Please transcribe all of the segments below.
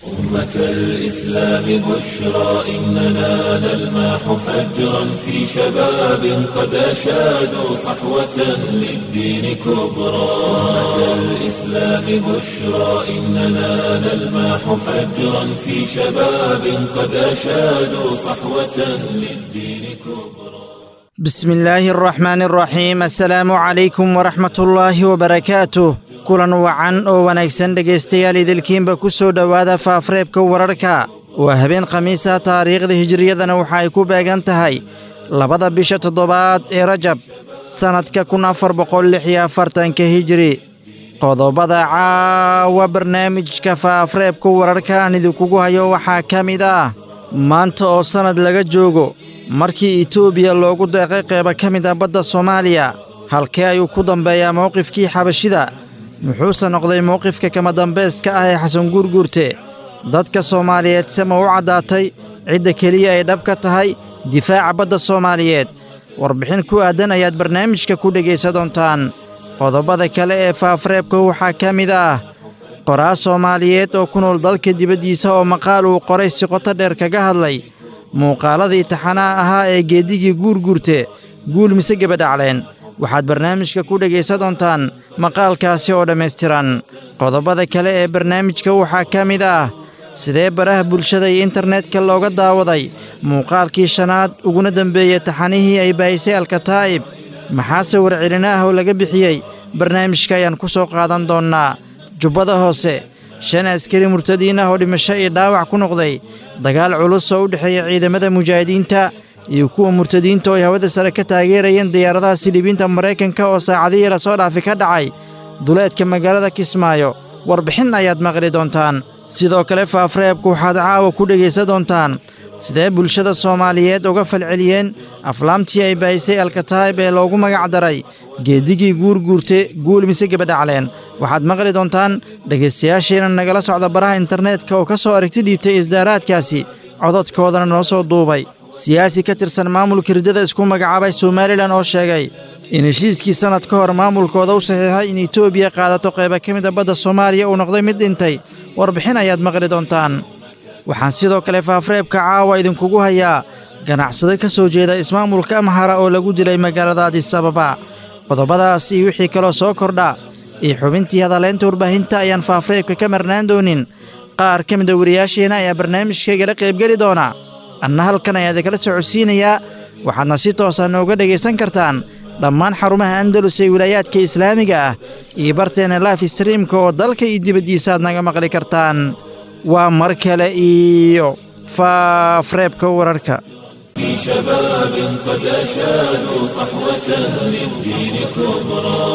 أمة الإسلام بشرى إننا نلمح فجرا في شباب قد أشادوا صحوة للدين كبرى أمة الإسلام بشرى إننا نلمح فجرا في شباب قد أشادوا صحوة للدين كبرى بسم الله الرحمن الرحيم السلaamu calaykum waraxmat ullaahi wabarakaatuh kulan wacan oo wanaagsan dhegaystayaal idilkiinba ku soo dhowaada faafreebka wararka waa habeen khamiisa taariikhda hijiriyadana waxa ay ku beegan tahay labada bisha toddobaad ee rajab sannadka kun afar boqol lix iyo afartanka hijiri qodobada caawa barnaamijka faafreebka wararka aan idinkugu hayo waxaa ka mid ah maanta oo sannad laga joogo markii etoobiya loogu deeqay qeyba ka mid ah badda soomaaliya halkee ayuu ku dambeeyaa mowqifkii xabashida muxuuse noqday mowqifka kama dambayska ah ee xasan guurguurte dadka soomaaliyeed se ma u caddaatay cidda keliya ay dhab ka tahay difaaca badda soomaaliyeed warbixin ku aadan ayaad barnaamijka ku dhegaysa doontaan qodobada kale ee faafreebka waxaa ka mid ah qoraa soomaaliyeed oo ku nool dalka dibaddiisa oo maqaal uu qoray si qoto dheer kaga hadlay muuqaaladii taxanaha ahaa ee geedigii guurguurte guul mise gebadhacleen waxaad barnaamijka ku dhegaysa doontaan maqaalkaasi oo dhammaystiran qodobada kale ee barnaamijka waxaa ka mid ah sidee baraha bulshada iyo internetka looga daawaday muuqaalkii shanaad uguna dembeeyey taxanihii ay baahisay alkataa'ib maxaase warcelina ah oo laga bixiyey barnaamijka ayaan ku soo qaadan doonnaa jubbada hoose shan askari murtadiin ah oo dhimasho iyo dhaawac ku noqday dagaal culus oo u dhexeeya ciidamada mujaahidiinta iyo kuwa murtadiinta oo ay hawada sare ka taageerayeen diyaaradaha silibiinta maraykanka oo saacadihii lasoo dhaafi ka dhacay duleedka magaalada kismaayo warbixin ayaad maqli doontaan sidoo kale faafreebku waxaad caawa ku dhegaysa doontaan sidee bulshada soomaaliyeed uga falceliyeen aflaamtii ay baahisay alkataa'ib ee loogu magac daray geedigii guurguurte guul mise gebadhacleen waxaad maqli doontaan dhegaystayaashiina nagala socda baraha internetka oo ka soo aragti dhiibtay isdaaraadkaasi cododkoodana noo soo duubay siyaasi ka tirsan maamulka riddada isku magacaabay somalilan oo sheegay in heshiiskii sannad ka hor maamulkooda u saxiixay in etoobiya qaadato qayba ka mida badda soomaaliya uu noqday mid dhintay warbixin ayaad maqli doontaan waxaan sidoo kale faafreebka caawa idinkugu hayaa ganacsado ka soo jeeda ismaamulka amhara oo lagu dilay magaalada adis ababa qodobadaas iyo wixii kaloo soo kordha iyo xubintii hadaleynta warbaahinta ayaan faafreebka ka marnaan doonin qaar ka mida wariyaasheenna ayaa barnaamijkaygala qaybgeli doona anna halkan ayaa idinkala socodsiinayaa waxaadna si toosa nooga dhegaysan kartaan dhammaan xarumaha andalus ee wilaayaadka islaamiga ah iyo barteenna laif streamka oo dalka iyo dibaddiisa aad naga maqli kartaan waa mar kale iyo faafreebka wararka في شباب قد أشادوا صحوة للدين كبرى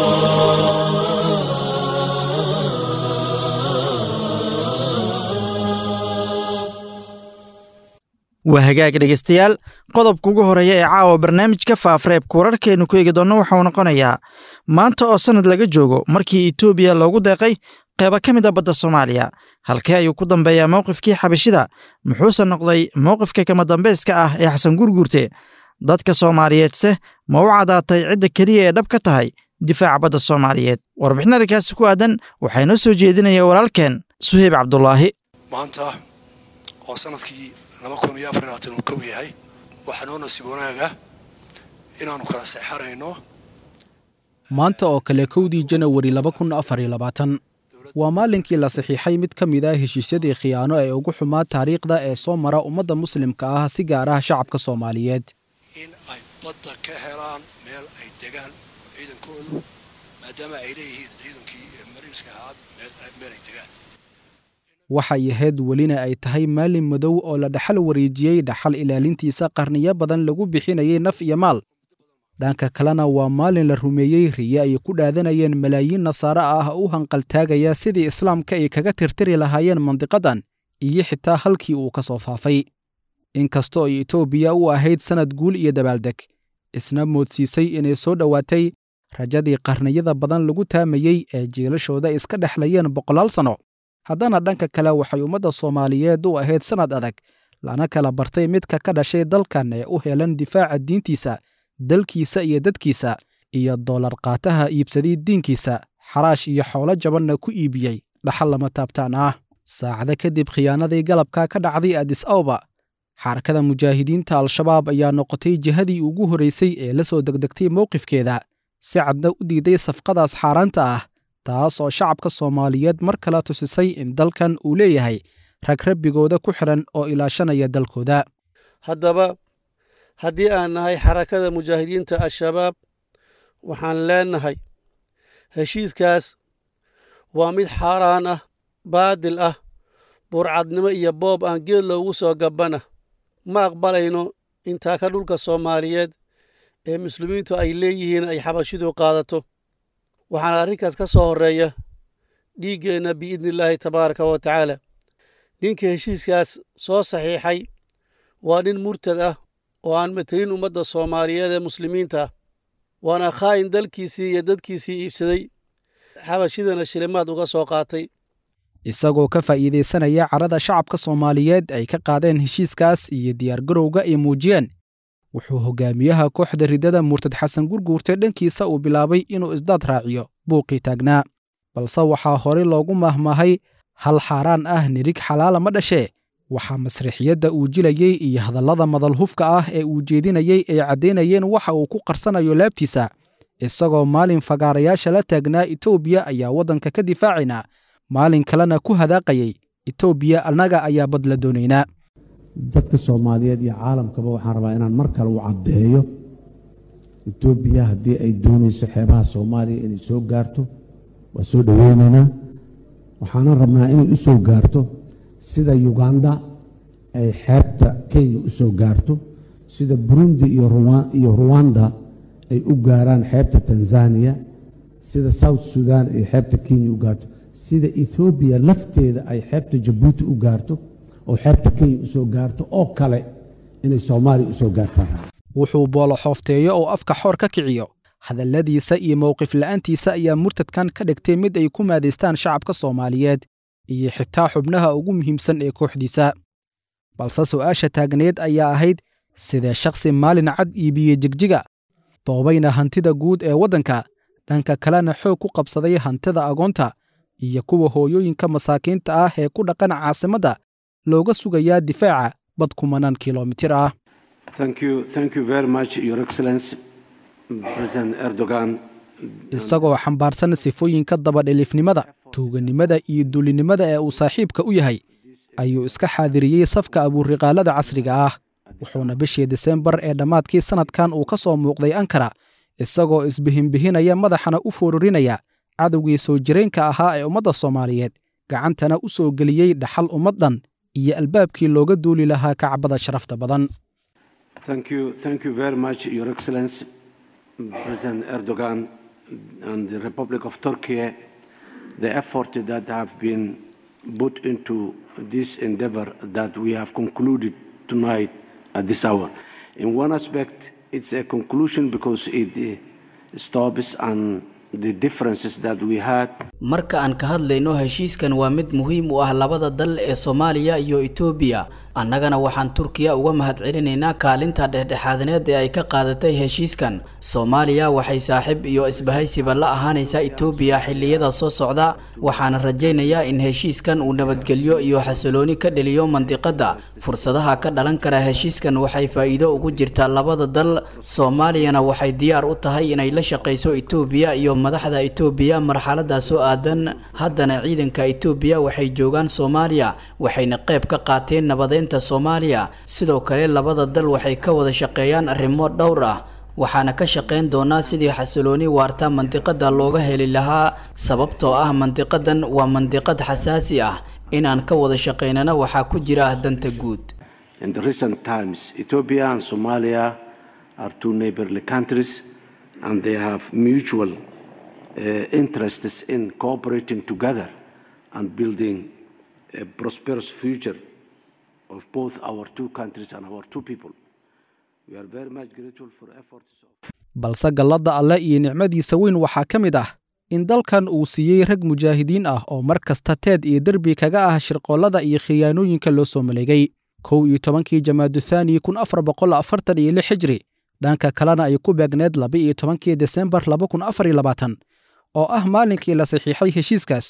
waa hagaag dhegaystayaal qodobka ugu horeeya ee caawa barnaamijka faafreebka wararkeennu ku eegi doonno waxauu noqonayaa maanta oo sannad laga joogo markii etoobiya loogu deeqay qeyba ka mid a badda soomaaliya halkee ayuu ku dambeeyaa mowqifkii xabashida muxuuse noqday mowqifka kama dambayska ah ee xasan guurguurte dadka soomaaliyeedse ma u caddaatay cidda keliya ee dhab ka tahay difaaca badda soomaaliyeed warbixin arrinkaasi ku aadan waxaa inoo soo jeedinaya walaalkeen suheyb cabdulaahi maanta oo sanadkii laba kun iyo afar labaatan uu kow yahay waxaa noo nasiib wanaaga inaannu kala seexanayno maanta oo kale kowdii janawari laba kun afar iyo labaatan waa maalinkii la saxiixay mid ka mid ah heshiisyadii khiyaano ee ugu xumaa taariikhda ee soo mara ummadda muslimka ah si gaar ah shacabka soomaaliyeed in ay badda ka helaan meel ay degaan oo ciidankoodu maadaama ay leeyihiin ciidankii mariinska ahaa meel ay degaan waxay ahayd welina ay tahay maalin madow oo la dhaxal wareejiyey dhaxal ilaalintiisa qarniyo badan lagu bixinayay naf iyo maal dhanka kalena waa maalin la rumeeyey riye ay ku dhaadanayeen malaayiin nasaare ah u hanqaltaagaya sidii islaamka ay kaga tirtiri lahaayeen mandiqadan iyo xitaa halkii uu ka soo faafay inkastoo ay etoobiya u ahayd sannad guul iyo dabaaldeg isna moodsiisay inay soo dhowaatay rajadii qarniyada badan lagu taamayey ee jiilashooda iska dhexlayeen boqolaal sanno haddana dhanka kale waxay ummadda soomaaliyeed u ahayd sannad adag lana kala bartay midka ka dhashay dalkan ee u helan difaaca diintiisa dalkiisa iyo dadkiisa iyo doolar qaataha iibsaday diinkiisa xaraash iyo xoolo jabanna ku iibiyey dhaxal lama taabtaan ah saacado kadib khiyaanadii galabka ka dhacday adis awba xarakada mujaahidiinta al-shabaab ayaa noqotay jihadii ugu horraysay ee la soo degdegtay mowqifkeeda si cadna u diiday safqadaas xaaraanta ah taas oo shacabka soomaaliyeed mar kale tusisay in dalkan uu leeyahay rag rabbigooda ku xidhan oo ilaashanaya dalkooda haddaba haddii aan nahay xarakada mujaahidiinta al-shabaab waxaan leenahay heshiiskaas waa mid xaaraan ah baadil ah burcadnimo iyo boob aan geed loogu soo gabbana ma aqbalayno intaa ka dhulka soomaaliyeed ee muslimiintu ay leeyihiin ay xabashidu qaadato waxaana arrinkaas ka soo horreeya dhiiggeenna biidnillaahi tabaaraka wa tacaala ninka heshiiskaas soo saxiixay waa nin murtad ah oo aan matelin ummadda soomaaliyeed ee muslimiinta ah waana khaa'in dalkiisii iyo dadkiisii iibsaday xabashidana shilimaad uga soo qaatay isagoo ka faa'iidaysanaya carada shacabka soomaaliyeed ay ka qaadeen heshiiskaas iyo diyaargarowga ay muujiyeen wuxuu hogaamiyaha kooxda riddada murtad xasan gurguurte dhankiisa uu bilaabay inuu isdaad raaciyo buuqii taagnaa balse waxaa horey loogu mahmahay hal xaaraan ah nirig xalaala ma dhashee waxaa masriixiyadda uu jilayey iyo hadallada madalhufka ah ee uu jeedinayey ay caddaynayeen waxa uu ku qarsanayo laabtiisa isagoo maalin fagaarayaasha la taagnaa etoobiya ayaa waddanka ka difaacaynaa maalin kalena ku hadaaqayay etoobiya annaga ayaa bad la doonaynaa dadka soomaaliyeed iyo caalamkaba waxaan rabaa inaan mar kale u caddeeyo etoobiya haddii ay doonayso xeebaha soomaaliya inay soo gaarto waa soo dhoweynaynaa waxaanan rabnaa inay u soo gaarto sida yuganda ay xeebta kenya u soo gaarto sida burundi iyo ruwanda ay u gaaraan xeebta tanzaniya sida south sudan ay xeebta kenya u gaarto sida ethoobiya lafteeda ay xeebta jabuuti u gaarto oo xeebta kenya u soo gaarto oo kale inay soomaaliya u soo gaartaan wuxuu boolo xoofteeyo oo afka xoor ka kiciyo hadalladiisa iyo mowqif la'aantiisa ayaa murtadkan ka dhigtay mid ay ku maadaystaan shacabka soomaaliyeed iyo xitaa xubnaha ugu muhiimsan ee kooxdiisa balse su'aasha taagneed ayaa ahayd sidee shakhsi maalin cad iibiyey jigjiga boobayna hantida guud ee waddanka dhanka kalena xoog ku qabsaday hantida agoonta iyo kuwa hooyooyinka masaakiinta ah ee ku dhaqan caasimadda looga sugayaa difaaca bad kumanaan kilomitir ah isagoo xambaarsan sifooyinka dabadhilifnimada tuuganimada iyo duulinimada ee uu saaxiibka u yahay ayuu iska xaadiriyey safka abuuriqaalada casriga ah wuxuuna bishii disembar ee dhammaadkii sannadkan uu ka soo muuqday ankara isagoo isbihinbihinaya madaxana u foorurinaya cadowgii soo jireenka ahaa ee ummadda soomaaliyeed gacantana u soo geliyey dhaxal ummad dhan iyo albaabkii looga duuli lahaa kacbada sharafta badan and the Republic of Turkey, the effort that have been put into this endeavor that we have concluded tonight at this hour. In one aspect, it's a conclusion because it uh, stops and the differences that we had. marka aan ka hadlayno heshiiskan waa mid muhiim u ah labada dal ee soomaaliya iyo etoobiya annagana waxaan turkiya uga mahadcelinaynaa kaalinta dhexdhexaadineed ee ay ka qaadatay heshiiskan soomaaliya waxay saaxiib iyo isbahaysiba la ahaanaysaa etoobiya xilliyada soo socda waxaana rajaynayaa in heshiiskan uu nabadgelyo iyo xasilooni ka dheliyo mandiqadda fursadaha ka dhalan kara heshiiskan waxay faa'iido ugu jirtaa labada dal soomaaliyana waxay diyaar u tahay inay la shaqayso etoobiya iyo madaxda etoobiya marxaladaas oo aadan haddana ciidanka etoobiya waxay joogaan soomaaliya waxayna qayb ka qaateen nabadeynta soomaaliya sidoo kale labada dal waxay ka wada shaqeeyaan arrimo dhowr ah waxaana ka shaqayn doonaa sidii xasilooni waarta mandiqada looga heli lahaa sababtoo ah mandiqadan waa mandiqad xasaasi ah inaan ka wada shaqaynana waxaa ku jira danta guud In the recent times, Ethiopia and Somalia are two neighborly countries, and they have mutual uh, interests in cooperating together and building a prosperous future of both our two countries and our two people. We are very much grateful for efforts of balse galladda alle iyo nicmadiisa weyn waxaa ka mid ah in dalkan uu siiyey rag mujaahidiin ah oo mar kasta teed iyo derbi kaga ah shirqoollada iyo khiyaanooyinka loo soo maleegay kow iyo tobankii jamaaduthani kun afar boqol afartan iyo lix xijri dhanka kalena ay ku beegneed laba iyo tobankii desembar laba kun afar iyo labaatan oo ah maalinkii la saxiixay heshiiskaas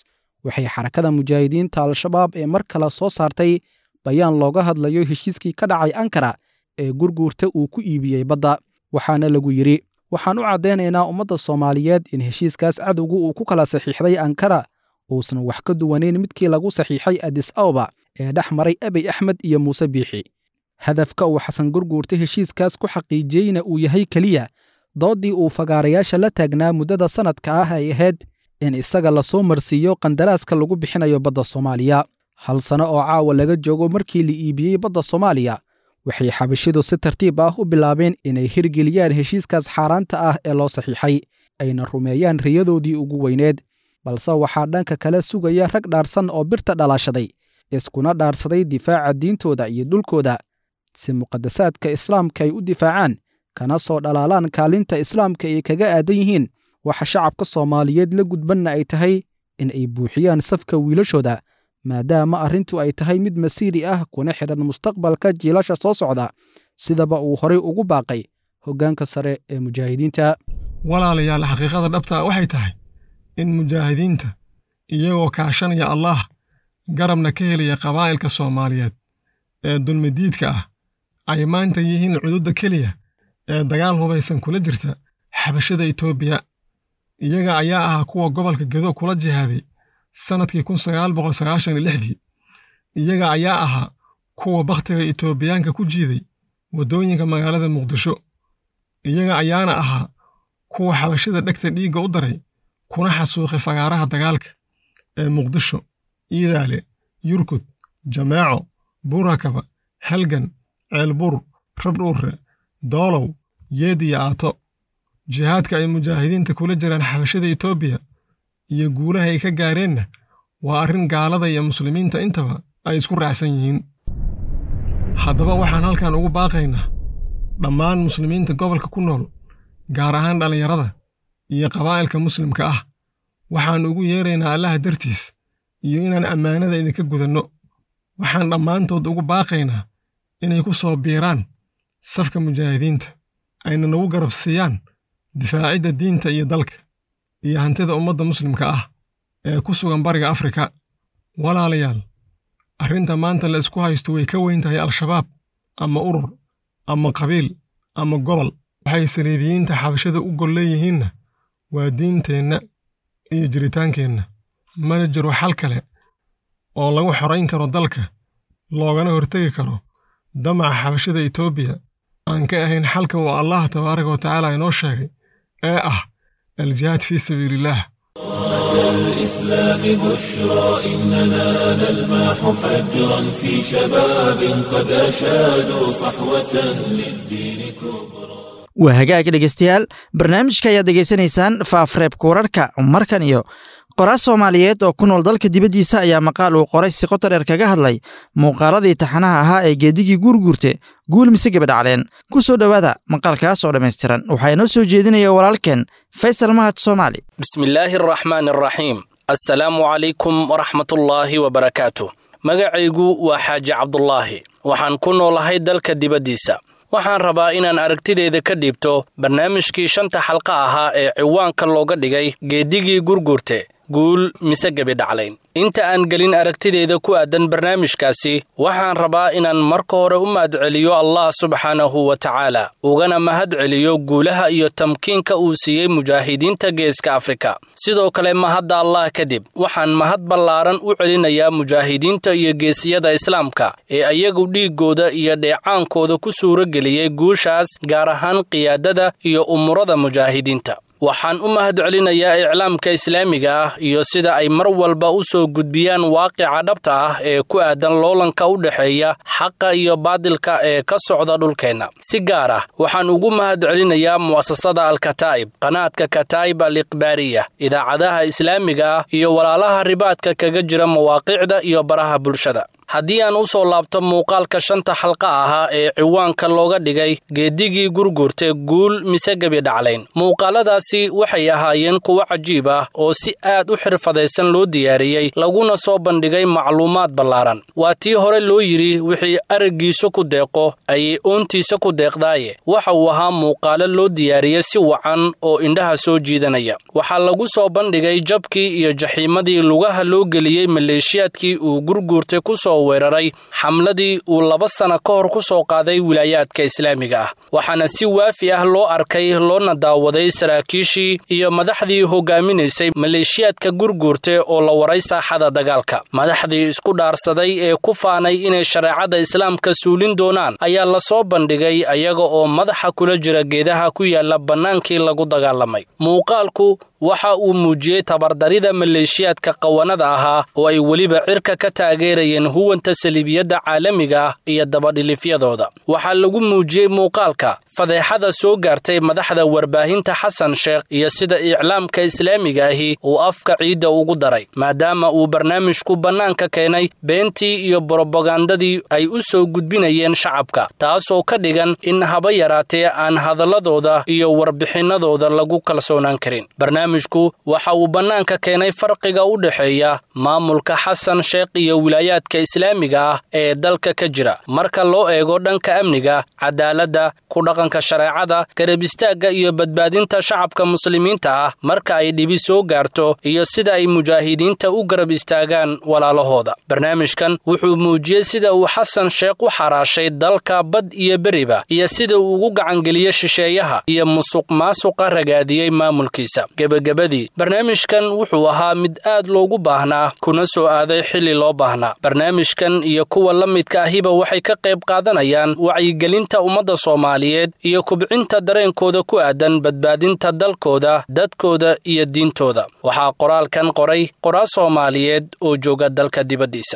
waxay xarakada mujaahidiinta al-shabaab ee mar kale soo saartay bayaan looga hadlayo heshiiskii ka dhacay ankara ee gurguurta uu ku iibiyey badda waxaana lagu yidhi waxaan u caddaynaynaa ummadda soomaaliyeed in heshiiskaas cadowgu uu ku kala saxiixday ankara uusan wax ka duwanayn midkii lagu saxiixay adis awba ee dhex maray abiy axmed iyo muuse biixi hadafka uu xasan gurguurta heshiiskaas ku xaqiijiyeyna uu yahay keliya dooddii uu fagaarayaasha la taagnaa muddada sannadka ah ay ahayd in isaga lasoo marsiiyo qandaraaska lagu bixinayo badda soomaaliya hal sano oo caawa laga joogo markii la iibiyey badda soomaaliya waxay xabashidu si tartiib ah u bilaabeen inay hirgeliyaan heshiiskaas xaaraanta ah ee loo saxiixay ayna rumeeyaan riyadoodii ugu weyneed balse waxaa dhanka kale sugaya rag dhaarsan oo birta dhalaashaday iskuna dhaarsaday difaaca diintooda iyo dhulkooda si muqadasaadka islaamka ay u difaacaan kana soo dhalaalaan kaalinta islaamka ay kaga aadan yihiin waxa shacabka soomaaliyeed la gudbanna ay tahay in ay buuxiyaan safka wiilashooda maadaama arrintu ay tahay mid masiiri ah kuna xidhan mustaqbalka jiilasha soo socda sidaba uu horay ugu baaqay hoggaanka sare ee mujaahidiinta walaalayaal xaqiiqada dhabtaa waxay tahay in mujaahidiinta iyagoo kaashanaya allaah garabna ka helaya qabaa'ilka soomaaliyeed ee dulmidiidka ah ay maanta yihiin cududda keliya ee dagaal hubaysan kula jirta xabashada etoobiya iyaga ayaa ahaa kuwa gobolka gedo kula jihaaday sannadkii kun sagaal boqol sagaashan iyo lixdii iyaga ayaa ahaa kuwa bakhtiga etoobiyaanka ku jiiday waddooyinka magaalada muqdisho iyaga ayaana ahaa kuwa xabashada dhegta dhiigga u daray kuna xasuuqay fagaaraha dagaalka ee muqdisho iidaale yurkud jameeco buurakaba halgan ceelbur rabdhuurre doolow yeed iyo aato jihaadka ay mujaahidiinta kula jiraan xabashada etoobiya iyo guulaha ay ka gaareenna waa arrin gaalada iyo muslimiinta intaba ay isku raacsan yihiin haddaba waxaan halkan ugu baaqaynaa dhammaan muslimiinta gobolka ku nool gaar ahaan dhallinyarada iyo qabaa'ilka muslimka ah waxaan ugu yeeraynaa allaha dartiis iyo inaan ammaanada idinka gudanno waxaan dhammaantood ugu baaqaynaa inay ku soo biiraan safka mujaahidiinta ayna nagu garab siiyaan difaacidda diinta iyo dalka iyo hantida ummadda muslimka ah ee ku sugan bariga afrika walaalayaal arrinta maanta la isku haysto way ka weyn tahay al-shabaab ama urur ama qabiil ama gobol waxay saliibiyiinta xabashada u gol leeyihiinna waa diinteenna iyo jiritaankeenna mana jiro xal kale oo lagu xorayn karo dalka loogana hortegi karo damaca xabashada etoobiya aan ka ahayn xalka uu allah tabaaraka wa tacaala inoo sheegay ee ah aljihaad fii sabiiliillaah الإسلام بشرى إننا نلمح فجرا في شباب قد أشادوا صحوة للدين كبرى waa hagaag dhegeystayaal barnaamijka ayaad degeysanaysaan faafreebka wararka markan iyo qoraas soomaaliyeed oo ku nool dalka dibaddiisa ayaa maqaal uu qoray si qoto dheer kaga hadlay muuqaaladii taxanaha ahaa ee geedigii guurguurte guul mise gabadhacleen ku soo dhowaada maqaalkaas oo dhammaystiran waxaa inoo soo jeedinaya walaalkeen faysal mahad soomaali bismillaahi araxmaan araxiim assalaamu calaykum waraxmatullaahi wabarakaatu magacaygu waa xaaji cabdulaahi waxaan ku noolahay dalka dibaddiisa waxaan rabaa inaan aragtideeda ka dhiibto barnaamijkii shanta xalqa ahaa ee ciwaanka looga dhigay geedigii gurgurte guul mise gebidhaclayn inta aan gelin aragtideeda ku aadan barnaamijkaasi waxaan rabaa inaan marka hore u mahadceliyo allah subxaanahu wa tacaala ugana mahadceliyo guulaha iyo tamkiinka uu siiyey mujaahidiinta geeska afrika sidoo kale mahadda allah kadib waxaan mahad ballaaran u celinayaa mujaahidiinta iyo geesiyada islaamka ee ayagu dhiiggooda iyo dheecaankooda ku suuro geliyey guushaas gaar ahaan qiyaadada iyo umurada mujaahidiinta waxaan u mahad celinayaa iclaamka islaamiga ah iyo sida ay mar walba u soo gudbiyaan waaqica dhabta ah ee ku aadan loolanka u dhexeeya xaqa iyo baadilka ee ka socda dhulkeenna si gaar ah waxaan ugu mahad celinayaa mu'asasada alkataa'ib qanaadka kataa'ib al ikhbaariya idaacadaha islaamiga ah iyo walaalaha ribaadka kaga jira mawaaqiicda iyo baraha bulshada haddii aan u soo laabto muuqaalka shanta xalqa ahaa ee ciwaanka looga dhigay geedigii gurgurta guul mise gebi dhaclayn muuqaaladaasi waxay ahaayeen kuwo cajiib ah oo si aad u xirfadaysan loo diyaariyey laguna soo bandhigay macluumaad ballaaran waa tii hore loo yidhi wixii araggiisu ku deeqo ayay oontiisa ku deeqdaaye waxa uu ahaa muuqaalo loo diyaariyey si wacan oo indhaha soo jiidanaya waxaa lagu soo bandhigay jabkii iyo jaxiimadii lugaha loo geliyey maleeshiyaadkii uu gurguurtay ku soo weeraray xamladii uu laba sana ka hor ku soo qaaday wilaayaadka islaamiga ah waxaana si waafi ah loo arkay loona daawaday saraakiishii iyo madaxdii hogaaminaysay maleeshiyaadka gurguurta oo la waray saaxada dagaalka madaxdii isku dhaarsaday ee ku faanay inay shareecada islaamka suulin doonaan ayaa la soo bandhigay ayaga oo madaxa kula jira geedaha ku yaala bannaankii lagu dagaalamay muuqaalku waxa uu muujiyey tabardarida maleeshiyaadka qawanada ahaa oo ay weliba cirka ka taageerayeen huwanta saliibiyadda caalamiga ah iyo dabadhilifyadooda waxaa lagu muujiyey muuqaalka fadeexada soo gaartay madaxda warbaahinta xasan sheekh iyo sida iclaamka islaamiga ahi uu afka ciidda ugu daray maadaama uu barnaamijku bannaanka keenay beentii iyo borobagandadii ay u soo gudbinayeen shacabka taasoo ka dhigan in haba yaraatee aan hadalladooda iyo warbixinnadooda lagu kalsoonaan karin barnaamijku waxa uu bannaanka keenay farqiga u dhexeeya maamulka xasan sheekh iyo wilaayaadka islaamiga ah ee dalka ka jira marka loo eego dhanka amniga cadaaladda kudhaqanka shareecada garab istaagga iyo badbaadinta shacabka muslimiinta ah marka ay dhibi soo gaarto iyo sida ay mujaahidiinta u garab istaagaan walaalahooda barnaamijkan wuxuu muujiyey sida uu xasan sheekh u xaraashay dalka bad iyo beriba iyo sida uu ugu gacangeliyey shisheeyaha iyo musuq maasuqa ragaadiyey maamulkiisa gebagabadii barnaamijkan wuxuu ahaa mid aad loogu baahnaa kuna soo aaday xilli loo baahnaa barnaamijkan iyo kuwa la midka ahiba waxay ka qayb qaadanayaan wacyigelinta ummadda soomaaliyeed iyo kubcinta dareenkooda ku aadan badbaadinta dalkooda dadkooda iyo diintooda waxaa qoraalkan qoray qoraa soomaaliyeed oo jooga dalka dibaddiisa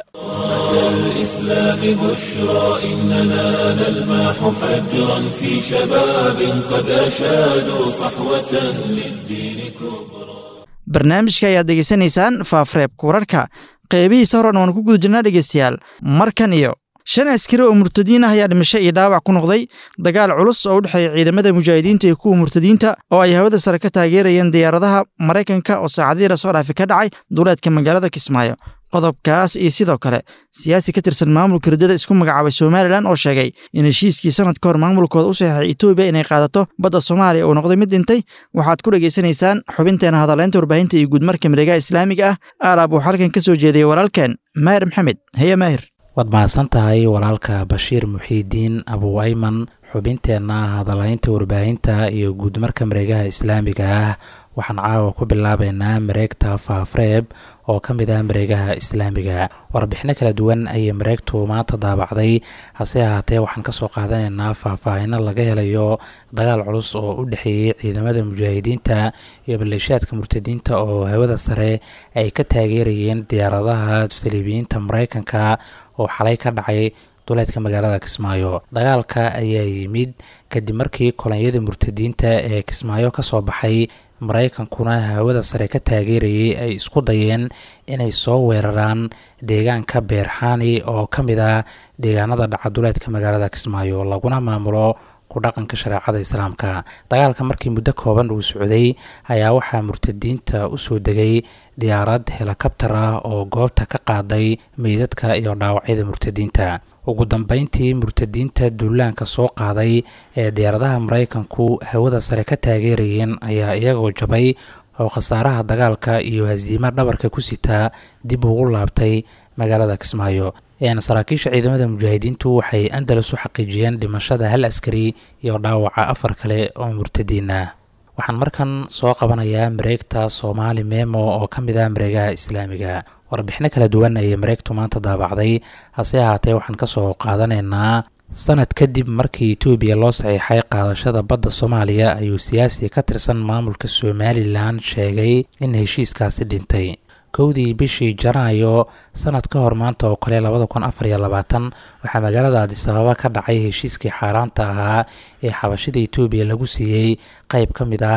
الإسلام بشرى إننا نلمح فجرا في شباب قد أشادوا صحوة للدين كبرى barnaamijka ayaad degeysanaysaan faafreebka wararka qeybihiisa horan waan ku guda jirnaa dhegeystayaal markan iyo shan askari oo murtadiin ah ayaa dhimasho iyo dhaawac ku noqday dagaal culus oo u dhexeeya ciidamada mujaahidiinta iyo kuwa murtadiinta oo ay hawada sare ka taageerayeen diyaaradaha maraykanka oo saacadihii lasoo dhaafi ka dhacay duuleedka magaalada kismaayo qodobkaas iyo sidoo kale siyaasi ka tirsan maamulka riddada isku magacaabay somalilan oo sheegay in heshiiskii sanad ka hor maamulkooda u saxeexay etoobiya inay qaadato badda soomaaliya uu noqday mid dhintay waxaad ku dhegaysanaysaan xubinteena hadaleynta warbaahinta iyo guudmarka mareegaha islaamiga ah aalaab uu xalkan ka soo jeediyey walaalkeen maahir maxamed heye maahir waad mahadsan tahay walaalka bashiir muxiidiin abu ayman xubinteenna hadalaynta warbaahinta iyo guudmarka mareegaha islaamiga ah waxaan caawa ku bilaabeynaa mareegta faafreeb oo ka mid ah mareegaha islaamiga warbixino kala duwan ayay mareegtu maanta daabacday hase ahaatee waxaan kasoo qaadanaynaa faahfaahino laga helayo dagaal culus oo u dhexeeyey ciidamada mujaahidiinta iyo maleeshiyaadka murtadiinta oo hawada sare ay ka taageerayeen diyaaradaha saliibiyiinta mareykanka oo xalay ka dhacay duleedka magaalada kismaayo dagaalka ayaa yimid kadib markii kolonyada murtadiinta ee kismaayo kasoo baxay maraykankuna hawada sare ka taageerayay ay isku dayeen inay soo weeraraan deegaanka beerxaani oo ka mid ah deegaanada dhacaduleedka magaalada kismaayo laguna maamulo ku dhaqanka shareecada islaamka dagaalka markii muddo kooban uu socday ayaa waxaa murtadiinta usoo degay diyaarad helikabtar ah oo goobta ka qaaday meydadka iyo dhaawacyada murtadiinta ugu dambeyntii murtadiinta duulaanka soo qaaday ee diyaaradaha maraykanku hawada sare ka taageerayeen ayaa iyagoo jabay oo khasaaraha dagaalka iyo hasiimo dhabarka ku sitaa dib ugu laabtay magaalada kismaayo saraakiisha ciidamada mujaahidiintu waxay andalus u xaqiijiyeen dhimashada hal askari iyo dhaawaca afar kale oo murtadiin ah waxaan markan soo qabanayaa mareegta soomaali memo oo ka mid ah mareegaha islaamiga warbixino kala duwan ayay mareegtu maanta daabacday hase ahaatee waxaan kasoo qaadanaynaa sanad kadib markii etoobiya loo saxiixay qaadashada badda soomaaliya ayuu siyaasi ka tirsan maamulka somalilan sheegay in heshiiskaasi dhintay kowdii bishii janaayo sanad ka hor maanta oo kale labada kun afar iyo labaatan waxaa magaalada adisababa ka dhacay heshiiskii xaaraanta ahaa ee xabashida etoobiya lagu siiyey qeyb ka mid ah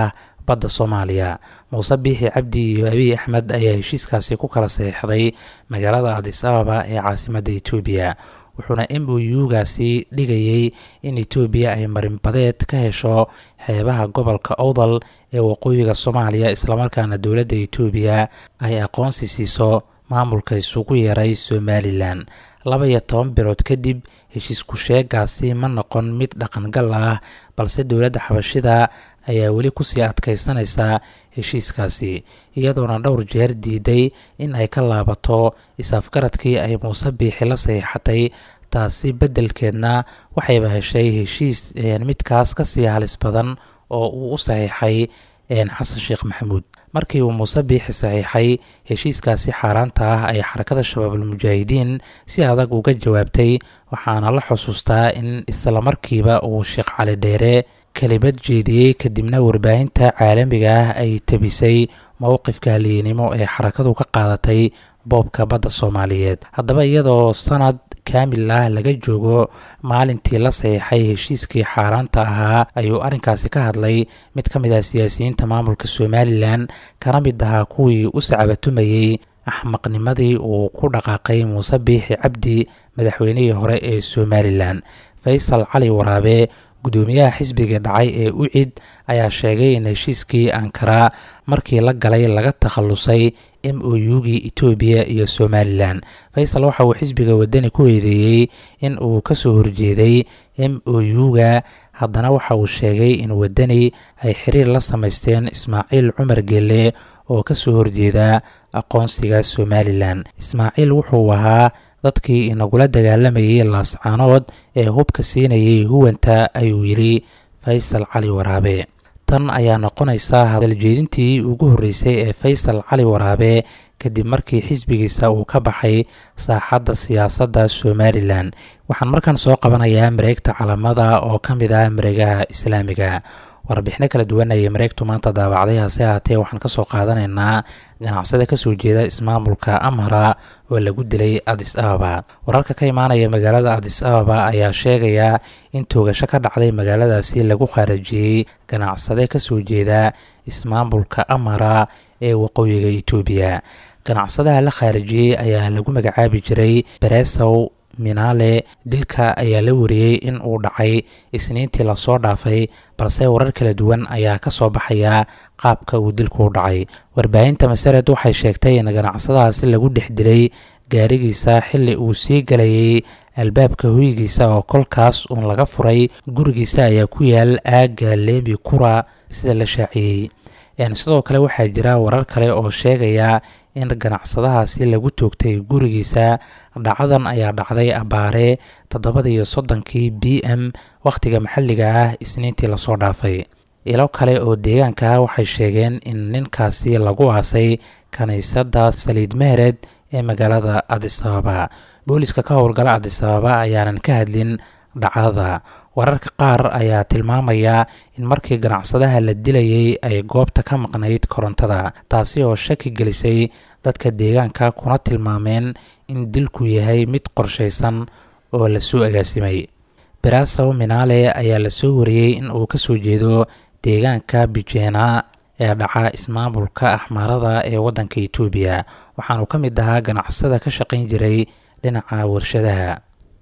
badda soomaaliya muuse biixi cabdi iyo abiy axmed ayaa heshiiskaasi ku kala saxiixday magaalada adis ababa ee caasimadda etoobiya wuxuuna m o u-gaasi dhigayey in etoobiya ay marinbadeed ka hesho xeebaha gobolka owdal ee waqooyiga soomaaliya islamarkaana dowladda etoobiya ay aqoonsi siiso maamulka isugu yeeray somalilan laba iyo toban bilood kadib heshiisku sheegaasi ma noqon mid dhaqangal ah balse dowladda xabashida ayaa weli kusii adkaysanaysa heshiiskaasi iyadoona dhowr jeer diiday in ay ka laabato is-afgaradkii ay muuse biixi la saxiixatay taasi beddelkeedna waxayba heshay heshiis midkaas kasii halis badan oo uu u saxiixay xasan sheekh maxamuud markii uu muuse biixi saxiixay heshiiskaasi xaaraanta ah ay xarakada shabaabulmujaahidiin si adag uga jawaabtay waxaana la xusuustaa in islamarkiiba uu sheekh cali dheere kelimad jeediyey kadibna warbaahinta caalamiga ah ay tebisay mowqifka haliyenimo ee xarakadu ka qaadatay boobka badda soomaaliyeed haddaba iyadoo sanad kaamil ah laga joogo maalintii la saxiixay heshiiskii xaaraanta ahaa ayuu arrinkaasi ka hadlay mid ka mid ah siyaasiyiinta maamulka somalilan kana mid ahaa kuwii u sacabatumayey axmaqnimadii uu ku dhaqaaqay muuse biixi cabdi madaxweynihii hore ee somalilan faysal cali waraabe gudoomiyaha xisbiga dhacay ee ucid ayaa sheegay in heshiiskii ankara markii la galay laga takhalusay m o u-gii etoobiya iyo somalilan faysal waxa uu xisbiga wadani ku eedeeyey in uu kasoo horjeeday m o u-ga haddana waxa uu sheegay in wadani ay xiriir la samaysteen ismaaciil cumar gelle oo kasoo horjeeda aqoonsiga somalilan ismaaciil wuxuu ahaa dadkii inagula dagaalamayay laascaanood ee hubka siinayay huwanta ayuu yidhi faysal cali waraabe tan ayaa noqonaysa hadaljeedintii ugu horreysay ee faysal cali waraabe kadib markii xisbigiisa uu ka baxay saaxadda siyaasadda somalilan waxaan markaan soo qabanayaa mareegta calamada oo ka mid ah mareegaha islaamiga warbixino kala duwan ayay mareegtu maanta daawacday hase ahaatee waxaan kasoo qaadanaynaa ganacsada kasoo jeeda ismaamulka amhara oo lagu dilay adis ababa wararka ka imaanaya magaalada adis ababa ayaa sheegaya in toogasho ka dhacday magaaladaasi lagu khaarajiyey ganacsade kasoo jeeda ismaamulka amhara ee waqooyiga etoobiya ganacsadaha la khaarijiyey ayaa lagu magacaabi jiray beresow minaale dilka ayaa la wariyey in uu dhacay isniintii lasoo dhaafay balse warar kala duwan ayaa ka soo baxaya qaabka uu dilku u dhacay warbaahinta masared waxay sheegtay in ganacsadahaasi lagu dhex dilay gaarigiisa xilli uu sii galayay albaabka hoygiisa oo kolkaas uun laga furay gurigiisa ayaa ku yaal aagga leemi kura sida la shaaciyey sidoo kale waxaa jira warar kale oo sheegaya in ganacsadahaasi lagu toogtay gurigiisa dhacadan ayaa dhacday abaare toddobada iyo soddonkii b m wakhtiga maxalliga ah isniintii lasoo dhaafay ilo kale oo deegaanka ah waxay sheegeen in ninkaasi lagu aasay kiniisadda saliid mehered ee magaalada adis ababa booliska ka howlgala adis ababa ayaanan ka hadlin dhacdada wararka qaar ayaa tilmaamaya in markii ganacsadaha la dilayay ay goobta ka maqnayd korontada taasi oo shaki gelisay dadka deegaanka kuna tilmaameen in dilku yahay mid qorshaysan oo lasoo agaasimay berasow minaale ayaa lasoo wariyey in uu kasoo jeedo deegaanka bijeena ee dhaca ismaamulka axmaarada ee waddanka etoobiya waxaanu ka mid ahaa ganacsada ka shaqayn jiray dhinaca warshadaha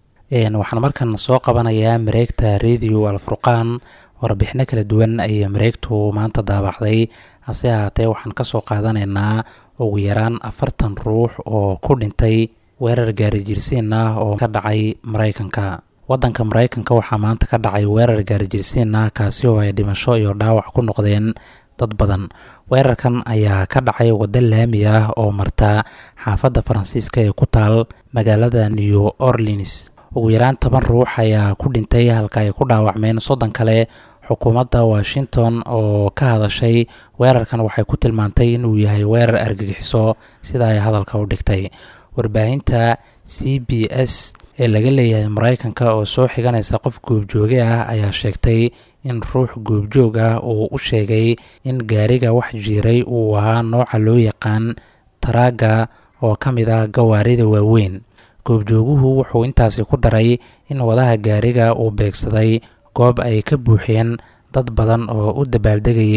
waxaan markan soo qabanayaa mareegta radio alfurqaan warbixino kala duwan ayay mareegtu maanta daabacday hase ahaatee waxaan kasoo qaadanaynaa ugu yaraan afartan ruux oo ku dhintay weerar gaarijirsiin ah oo ka dhacay maraykanka waddanka maraykanka waxaa maanta ka dhacay weerar gaarijirsiin ah kaasi oo ay dhimasho iyo dhaawac ku noqdeen dad badan weerarkan ayaa ka dhacay waddo laami ah oo marta xaafadda faransiiska ee ku taal magaalada new orleans ugu yaraan toban ruux ayaa ku dhintay halka ay ku dhaawacmeen soddon kale xukuumadda washington oo ka hadashay weerarkan waxay ku tilmaantay inuu yahay weerar argagixiso sida ay hadalka u dhigtay warbaahinta c b s ee laga leeyahay maraykanka oo soo xiganaysa qof goobjooge ah ayaa sheegtay in ruux goobjoog ah uu u sheegay in gaariga wax jiiray uu ahaa nooca loo yaqaan taraaga oo ka mid ah gawaarida waaweyn goobjooguhu wuxuu intaasi ku daray in wadaha gaariga uu beegsaday goob ay ka buuxeen dad badan oo u dabaaldegayay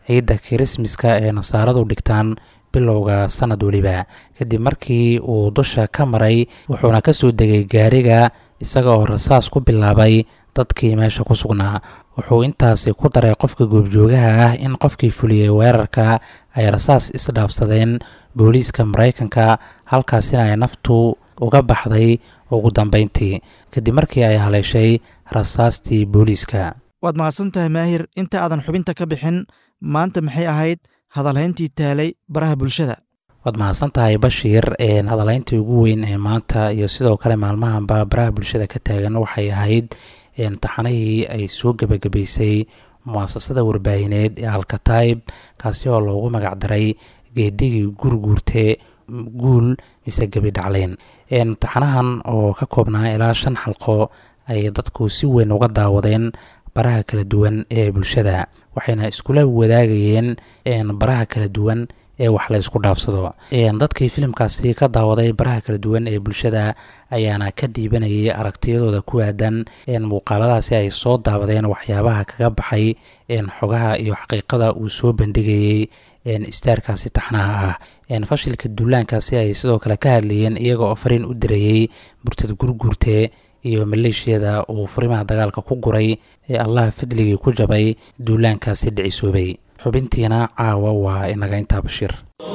ciidda kirismaska ee nasaaradu dhigtaan bilowga sanad weliba kadib markii uu dusha ka maray wuxuuna ka soo degay gaariga isaga oo rasaas ku bilaabay dadkii meesha ku sugnaa wuxuu intaasi ku daray qofka goobjoogaha ah in qofkii fuliyey weerarka ay rasaas isdhaafsadeen booliiska maraykanka halkaasina ay naftu uga baxday ugu dambeyntii kadib markii ay haleeshay rasaastii booliiska waad mahadsan tahay maahir inta aadan xubinta ka bixin maanta maxay ahayd hadalhayntii taalay baraha bulshada waad mahadsan tahay bashiir hadalhayntii ugu weyn ee maanta iyo sidoo kale maalmahanba baraha bulshada ka taagan waxay ahayd taxanihii ay soo gebagabaysay muasasada warbaahineed ee alkataib kaasi oo loogu magacdaray geedigii gurguurte guul mise gebi dhacleyn taxanahan oo ka koobnaa ilaa shan xalqo ay dadku si weyn uga daawadeen baraha kala duwan ee bulshada waxayna iskula wadaagayeen baraha kala duwan ee wax la ysku dhaafsado dadkii filimkaasi ka daawaday baraha kala duwan ee bulshada ayaana ka dhiibanayay aragtiyadooda ku aadan muuqaaladaasi ay soo daawadeen waxyaabaha kaga baxay xogaha iyo xaqiiqada uu soo bandhigayey istaarkaasi taxnaha ah fashilka duulaankaasi ay sidoo kale ka hadlayeen iyaga oo fariin u dirayey burtada gurguurte iyo maleeshiyada uu furimaha dagaalka ku guray ee allaha fadligii ku jabay duulaankaasi dhicisoobay xubintiina caawa waa inaga intaa bashiir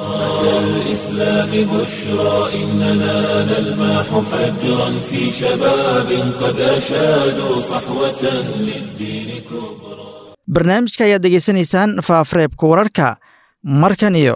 الإسلام بشرى إننا نلمح فجرا في شباب قد أشادوا صحوة للدين كبرى barnaamijka ayaad degeysanaysaan faafareebka wararka markan iyo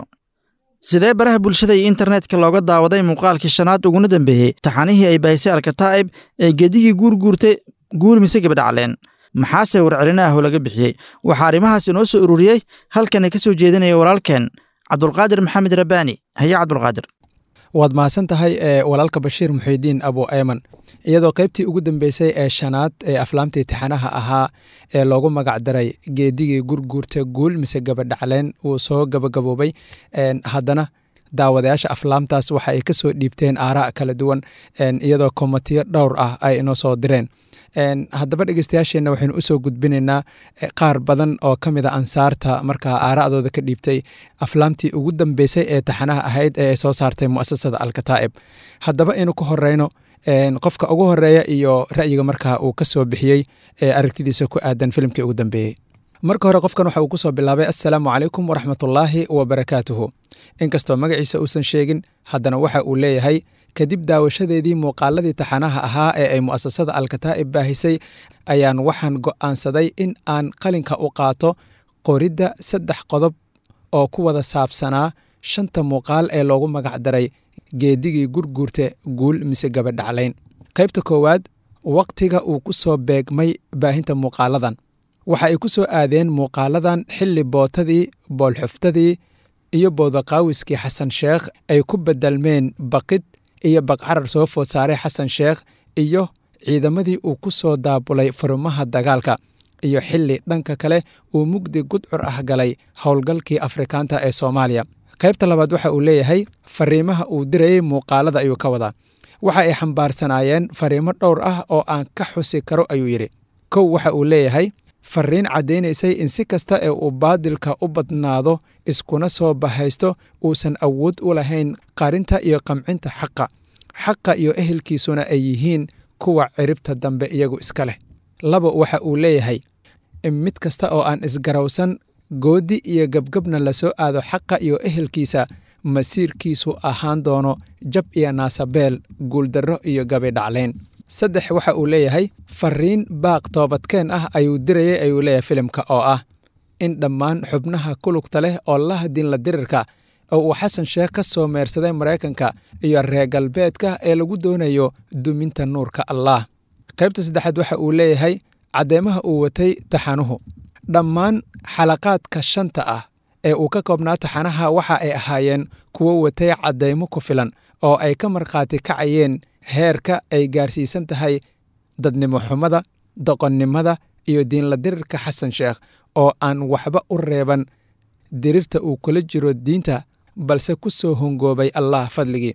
sidee baraha bulshada iyo internetka looga daawaday muuqaalkii shanaad uguna dambeeyey taxanihii ay bahisay alkataa'ib ee gedigii guurguurtay guul mise gabadhacleen maxaase warcelina ah oo laga bixiyey waxaa arrimahaas inoo soo ururiyey halkana ka soo jeedinaya walaalkeen cabdulqaadir maxamed rabbaani haye cabdulqaadir waad mahadsan tahay ee walaalka bashiir muxiidiin abu ayman iyadoo qaybtii ugu dambeysay ee shanaad ee aflaamtii tixanaha ahaa ee loogu magacdaray geedigii gurguurta guul mise gabadhacleen uu soo gabagaboobay haddana daawadayaasha aflaamtaas waxa ay ka soo dhiibteen aaraa kala duwan iyadoo komatiyo dhowr ah ay inoo soo direen haddaba dhegeystayaasheenna waxaynu usoo gudbinaynaa qaar badan oo ka mid a ansaarta markaa aara'dooda ka dhiibtay aflaamtii ugu dambeysay ee taxanaha ahayd ee ay soo saartay mu'asasada alkataa'ib haddaba aynu ku horeyno qofka ugu horeeya iyo ra'yiga markaa uu ka soo bixiyey ee aragtidiisa ku aadan filimkii ugu dambeeyey marka hore qofkan waxa uu ku soo bilaabay assalaamu calaykum waraxmatullaahi wabarakaatuhu inkastoo magaciisa uusan sheegin haddana waxa uu leeyahay kadib daawashadeedii muuqaaladii taxanaha ahaa ee ay mu'asasada alkataa'ib baahisay ayaan waxaan go'aansaday in aan qalinka u qaato qoridda saddex qodob oo ku wada saabsanaa shanta muuqaal ee loogu magacdaray geedigii gurguurta guul mise gabadhaclayn qaybta koowaad wakhtiga uu ku soo beegmay baahinta muuqaaladan waxa ay ku soo aadeen muuqaaladan xilli bootadii boolxuftadii iyo boodaqaawiskii xasan sheekh ay ku bedelmeen baqid iyo baqcarar soo food saaray xasan sheekh iyo ciidamadii uu ku soo daabulay furimaha dagaalka iyo xilli dhanka kale uu mugdi gudcur ah galay howlgalkii afrikaanta ee soomaaliya qaybta labaad waxa uu leeyahay fariimaha uu dirayey muuqaalada ayuu ka wadaa waxa ay xambaarsanaayeen fariimo dhowr ah oo aan ka xusi karo ayuu yidhi kow waxa uu leeyahay fariin caddaynaysay in si kasta ee uu baadilka u badnaado iskuna soo bahaysto uusan awood u lahayn qarinta iyo qamcinta xaqa xaqa iyo ehelkiisuna ay yihiin kuwa ciribta dambe iyagu iska leh laba waxa uu leeyahay in mid kasta oo aan isgarawsan goodi iyo gebgebna la soo aado xaqa iyo ehelkiisa masiirkiisu ahaan doono jab iyo naasabeel guuldarro iyo gabidhaclayn saddex waxa uu leeyahay fariin baaq toobadkeen ah ayuu dirayay ayuu leeyahay filimka oo ah in dhammaan xubnaha kulugta leh oo la hadinla dirirka oo uu xasan sheekh ka soo meersaday maraykanka iyo reer galbeedka ee lagu doonayo duminta nuurka allaah qaybta saddexaad waxa uu leeyahay caddeemaha uu watay taxanuhu dhammaan xalaqaadka shanta ah ee uu ka koobnaa taxanaha waxa ay ahaayeen kuwo watay caddaymo ku filan oo ay ka markhaati kacayeen heerka ay gaarsiisan tahay dadnimo xumada doqonnimada iyo diinla dirirka xasan sheekh oo aan waxba u reeban dirirta uu kula jiro diinta balse ku soo hongoobay allah fadligii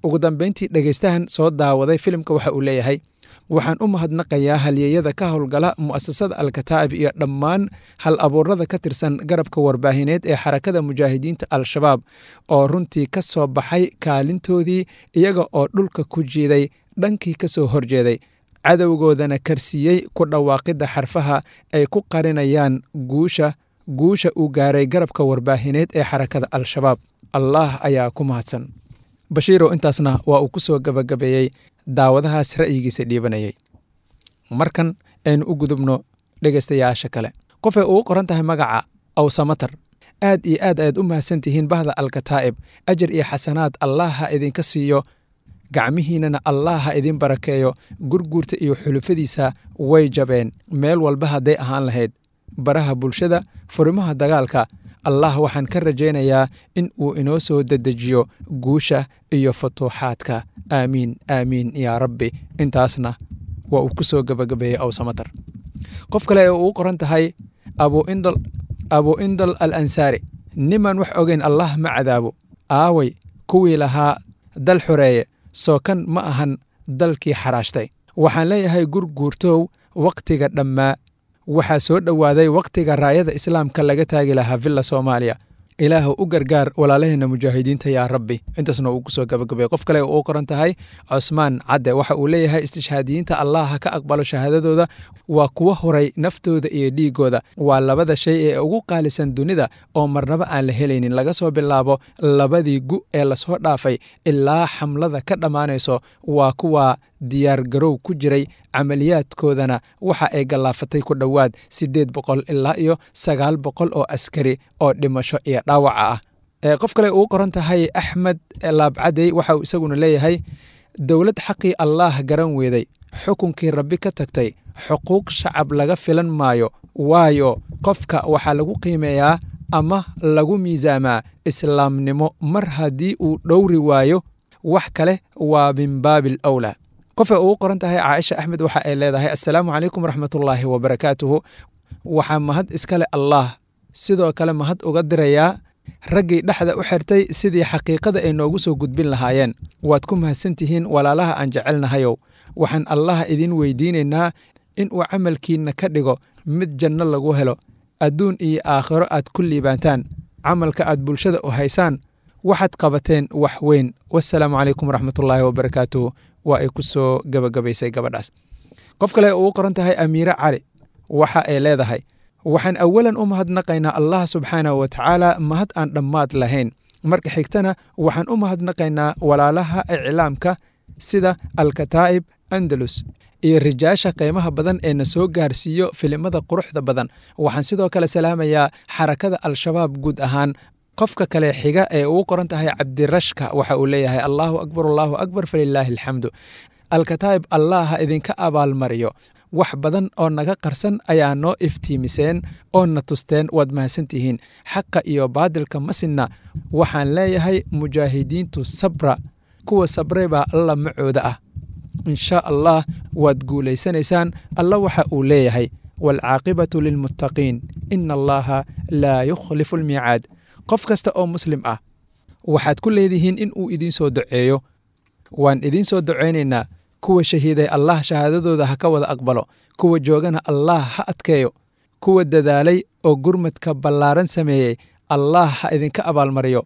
ugu dambeyntii dhegaystahan soo daawaday filimka waxa uu leeyahay waxaan u mahadnaqayaa halyeeyada ka howlgala mu'asasada alkataa'ib iyo dhammaan hal abuurada ka tirsan garabka warbaahineed ee xarakada mujaahidiinta al-shabaab oo runtii ka soo baxay kaalintoodii iyaga oo dhulka ku jiiday dhankii ka soo horjeeday cadowgoodana karsiiyey ku dhawaaqidda xarfaha ay ku qarinayaan guusha guusha uu gaaray garabka warbaahineed ee xarakada al-shabaab allah ayaa ku mahadsan bashiirow intaasna waa uu ku soo gabagabeeyey daawadahaas ra'yigiisa dhiibanayay markan aynu u gudubno dhegaystayaasha kale qofay ugu qoran tahay magaca awsamatar aad iyo aad ayaad u mahadsan tihiin bahda alkataa'ib ajar iyo xasanaad allah ha idinka siiyo gacmihiinnana allah ha idin barakeeyo gurguurta iyo xulufadiisa way jabeen meel walba hadday ahaan lahayd baraha bulshada furimaha dagaalka allah waxaan ka rajaynayaa in uu inoo soo dedejiyo guusha iyo futuuxaadka aamiin aamiin yaa rabbi intaasna waa uu ku soo gabagabeeyey awsamatar qof kale ee uu qoran tahay abuindal abu indal al ansaari niman wax ogeyn allah ma cadaabo aaway kuwii lahaa dal xoreeye soo kan ma ahan dalkii xaraashtay waxaan leeyahay gurguurtow wakhtiga dhammaa waxaa soo dhowaaday wakhtiga raayada islaamka laga taagi lahaa villa soomaaliya ilaah u gargaar walaalaheenna mujaahidiinta yaa rabbi intaasna uu kusoo gabagabay qof kale uu qoran tahay cusmaan cadde waxa uu leeyahay istishhaadiyiinta allah ha ka aqbalo shahaadadooda waa kuwa horay naftooda iyo dhiigooda waa labada shay ee ugu qaalisan dunida oo marnaba aan la helaynin laga soo bilaabo labadii gu ee lasoo dhaafay ilaa xamlada ka dhammaanayso waa kuwa diyaar garow ku jiray camaliyaadkoodana waxa ay gallaafatay ku dhowaad siddeed boqol ilaa iyo sagaal boqol oo askari oo dhimasho iyo dhaawaca ah qof kale uu qoran tahay axmed laabcadey waxa uu isaguna leeyahay dowlad xaqii allaah garan weeday xukunkii rabbi ka tagtay xuquuq shacab laga filan maayo waayo qofka waxaa lagu qiimeeyaa ama lagu miisaamaa islaamnimo mar haddii uu dhowri waayo wax kale waa min baabil awlaa qofay ugu qoran tahay caaisha axmed waxa ay leedahay assalaamu calaykum waraxmatullaahi wabarakaatuhu waxaa mahad iskale allaah sidoo kale mahad uga dirayaa raggii dhexda u xirtay sidii xaqiiqada ay noogu soo gudbin lahaayeen waad ku mahadsan tihiin walaalaha aan jecelnahayow waxaan allah idin weydiinaynaa in uu camalkiinna ka dhigo mid janno lagu helo adduun iyo aakhiro aad ku liibaantaan camalka aad bulshada u haysaan waxaad qabateen wax weyn wasalaamu calaykum waraxmatullaahi wabarakaatuhu waa ay ku soo gabagabaysay gabadhaas qof kale ugu qoran tahay amiire cali waxa ay leedahay waxaan awalan u mahadnaqaynaa allah subxaanahu wa tacaala mahad aan dhammaad lahayn marka xigtana waxaan u mahadnaqaynaa walaalaha iclaamka sida alkataa'ib andalus iyo rijaasha qiimaha badan ee na soo gaarsiiyo filimada quruxda badan waxaan sidoo kale salaamayaa xarakada al-shabaab guud ahaan qofka kale xiga ee ugu qoran tahay cabdirashka waxa uu leeyahay allaahu akbar allaahu akbar falilaahi alxamdu alkataa'ib allah ha idinka abaalmariyo wax badan oo naga qarsan ayaa noo iftiimiseen oo na tusteen waad mahadsantihiin xaqa iyo baadilka masinna waxaan leeyahay mujaahidiintu sabra kuwa sabre baa alla macooda ah insha allah waad guulaysanaysaan alla waxa uu leeyahay waalcaaqibatu lilmuttaqiin ina allaha laa yukhlifu almiicaad qof kasta oo muslim ah waxaad ku leedihiin in uu idiin soo duceeyo waan idiin soo ducaynaynaa kuwa shahiiday allah shahaadadooda ha ka wada aqbalo kuwa joogana allah ha adkeeyo kuwa dadaalay oo gurmadka ballaaran sameeyey allah ha idinka abaalmariyo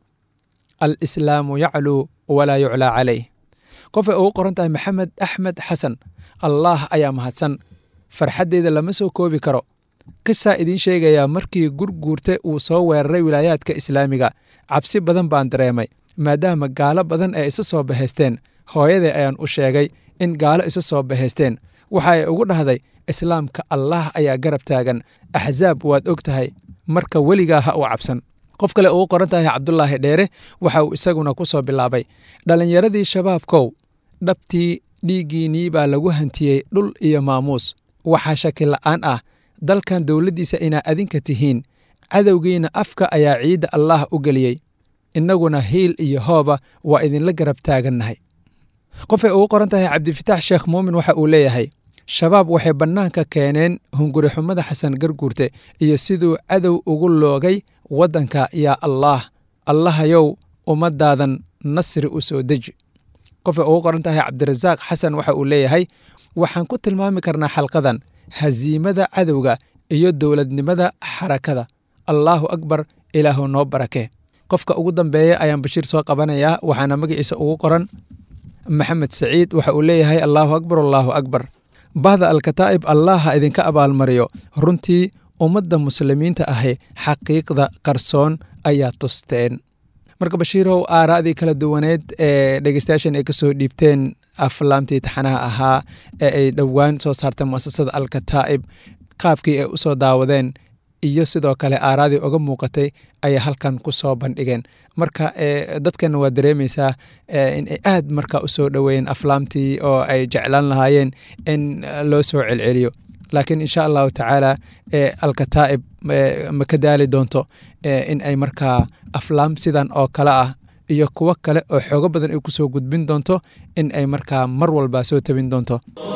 alislaamu yacluu walaa yuclaa calayh qofay ugu qoran tahay maxamed axmed xasan allaah ayaa mahadsan farxaddeeda lama soo koobi karo qisaa idiin sheegayaa markii gurguurte uu soo weeraray wilaayaadka islaamiga cabsi badan baan dareemay maadaama gaalo badan ay isa soo bahaysteen hooyadee ayaan u sheegay in gaalo isa soo bahaysteen waxa ay ugu dhahday islaamka allaah ayaa garab taagan axsaab waad og tahay marka weligaa ha u cabsan qof kale ugu qoran tahay cabdulaahi dheere waxa uu isaguna ku soo bilaabay dhallinyaradii shabaabkow dhabtii dhiiggiinnii baa lagu hantiyey dhul iyo maamuus waxaa shaki la'aan ah dalkan dowladdiisa inaa adinka tihiin cadowgiina afka ayaa ciidda allaah u geliyey innaguna hiil iyo hooba waa idinla garab taagannahay qofay ugu qoran tahay cabdifitaax sheekh muumin waxa uu leeyahay shabaab waxay bannaanka keeneen hunguri xumada xasan garguurte iyo siduu cadow ugu loogay waddanka yaa allaah allahayow ummaddaadan nasri u soo deji qof ay ugu qoran tahay cabdirasaaq xasan waxa uu leeyahay waxaan ku tilmaami karnaa xalqadan hasiimada cadowga iyo dowladnimada xarakada allaahu akbar ilaahu noo barakee qofka ugu dambeeya ayaan bashiir soo qabanayaa waxaana magaciisa ugu qoran maxamed saciid waxa uu leeyahay allaahu akbar allaahu akbar bahda alkataa'ib allah ha idinka abaalmariyo runtii ummadda muslimiinta ahi xaqiiqda qarsoon ayaa tusteen marka bashiirow aaraadii kala duwaneed ee dhegeystayaashan ay kasoo dhiibteen aflaamtii taxanaha ahaa ee ay dhowaan soo saartay muasasada alkataa'ib qaabkii ay usoo daawadeen iyo sidoo kale aaraadii uga muuqatay ayay halkan ku soo bandhigeen marka dadkana waa dareemeysaa in ay aad marka usoo dhoweeyeen aflaamtii oo ay jeclaan lahaayeen in loo soo celceliyo laakiin insha allahu tacaala alkataa'ib ma ka daali doonto in ay markaa aflaam sidan oo kale ah iyo kuwo kale oo xoogo badan ay kusoo gudbin doonto in ay markaa mar walba soo tabin doonto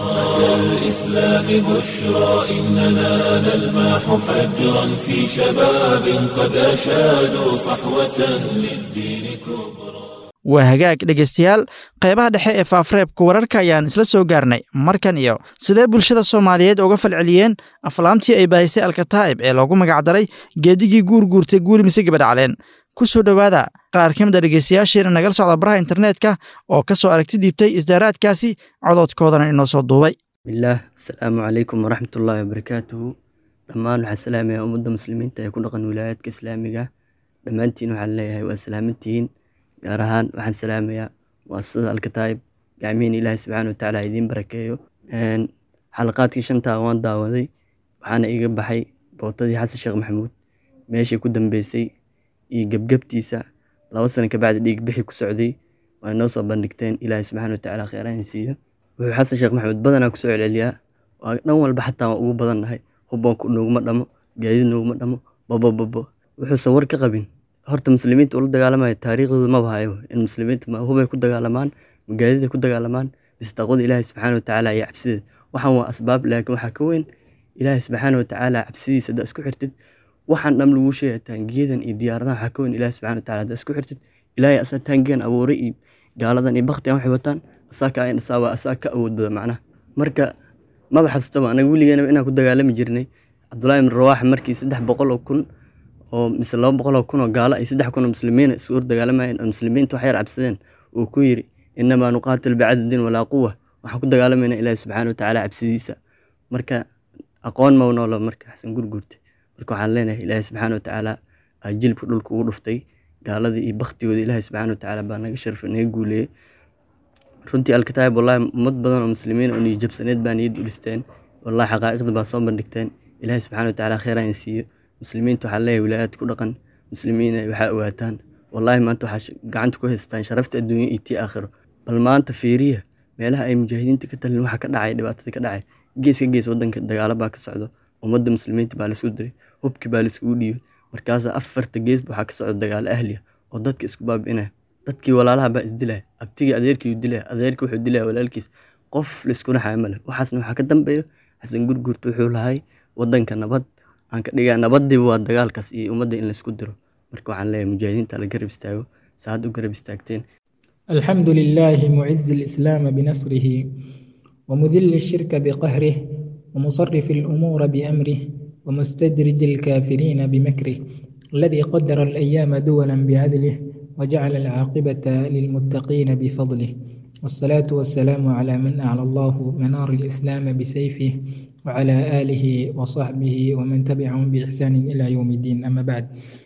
الإسلام بشرى إننا نلمح فجرا في شباب قد أشادوا صحوة للدين كبرى waa hagaag dhegaystayaal qaybaha dhexe ee faafreebka wararka ayaan isla soo gaarnay markan iyo sidee bulshada soomaaliyeed uga falceliyeen aflaamtii ay baahisay alkataa'ib ee loogu magacdaray geedigii guurguurtay guuri mise gabadhacleen ku soo dhowaada qaar ka mid a dhegaystayaasheena nagala socda baraha internetka oo ka soo aragti dhiibtay isdaaraadkaasi codoodkoodana inoo soo duubay bilaah asalaamu calaykum waraxmatullaahi wabarakaatuhu dhammaan waxaa salaamaya ummadda muslimiinta ee ku dhaqan wilaayaadka islaamiga dhammaantiin waxaan leeyahay waa salaamantihiin gaar ahaan waxaan salaamayaa muasasada alkataa'ib gacmihiin ilaahay subxaana watacaala idiin barakeeyo xalaqaadkii shantaa waan daawaday waxaana iga baxay bootadii xasan sheekh maxamuud meeshii ku dambeysay iyo gebgebtiisa laba sano kabacdi dhiig bixi ku socday waa noo soo bandhigteen ilaahay subxaana watacaala kheyrahan siiyo wuxuu xasan sheekh maxamuud badanaa kusoo celceliyaa waa dhan walba xataa waan ugu badannahay hubboonku nooguma dhamo gaadiid nooguma dhamo babobabo wuxuusan war ka qabin horta muslimiinta ula dagaalamaya taariikhdooda maba hayo in muslimiinta ma hubay ku dagaalamaan magaadiday ku dagaalamaan bistaqwada ilaahay subxaana watacaala iyo cabsideeda waxaan waa asbaab laakiin waxaa ka weyn ilaahay subxaana watacaala cabsidiisa haddaa isku xirtid waxaan dham laguu sheegaya taangiyadan iyo diyaaradahan waxaa ka weyn ilaahay subxana wataala haddaa isku xirtid ilaahay asaa taangiyan abuuray iyo gaaladan iyo baktigan waxay wataan asaa ka ayn asaa waa asaa ka awood badan macnaha marka maba xasustaba anaga weligeena inaan ku dagaalami jirnay cabdullaahi ibn rawaaxa markii saddex boqol oo kun oo mise laba boqol oo kun oo gaalo ay saddex kun oo muslimiina isu hor dagaalamayeen oo muslimiinta wax yar cabsadeen uu ku yidhi innamaa nuqaatil bicadadin walaa quwa waxaan ku dagaalamayna ilaahi subxaana watacaala cabsidiisa marka aqoon ma noolo marka xasan gurgurta marka waxaan leenahay ilaahi subxaana watacaala aa jilbka dhulka ugu dhuftay gaaladii iyo baktigooda ilaahi subxaana watacaala baa naga sharfay naga guuleeyey runtii alkataayib wallahi ummad badan oo muslimiin oo niyajabsaneed baa niyad u dhisteen wallahi xaqaa'iqda baa soo bandhigteen ilaahi subxaana watacaala kheyraa in siiyo muslimiinta waxaa leeyahay wilaayaad ku dhaqan muslimiina waxaa ogaataan wallaahi maanta waxaa gacanta ku haystaan sharafta adduunya iyo tii aakhiro bal maanta fiiriya meelaha ay mujaahidiinta ka talin waxa ka dhacay dhibaatada ka dhacay gees ka gees wadanka dagaalo baa ka socdo ummadda muslimiinta baa laisku diray hubki baa laiskugu dhiibay markaasa afarta gees waxaa ka socda dagaalo ahliya oo dadka isku baabi'inaya dadkii walaalaha baa isdilaya abtigii adeerkii dilaya adeerkii wuxuu dilaya walaalkiis qof laiskuna xaya male waxaasna waxaa ka dambeeyo xasan gurgurta wuxuu lahay wadanka nabad aan ka dhigaa nabadiiba waa dagaalkaas iyo ummadda in laisku diro marka waxaan leeyahay mujaahidiinta la garab istaago saad u garab istaagteen الحمد لله معز الإسلام بنصره ومذل الشرك بقهره ومصرف الأمور بأمره ومستدرج الكافرين بمكره الذي قدر الأيام دولا بعدله وجعل العاقبة للمتقين بفضله والصلاة والسلام على من أعلى الله منار الإسلام بسيفه وعلى آله وصحبه ومن تبعهم بإحسان إلى يوم الدين أما بعد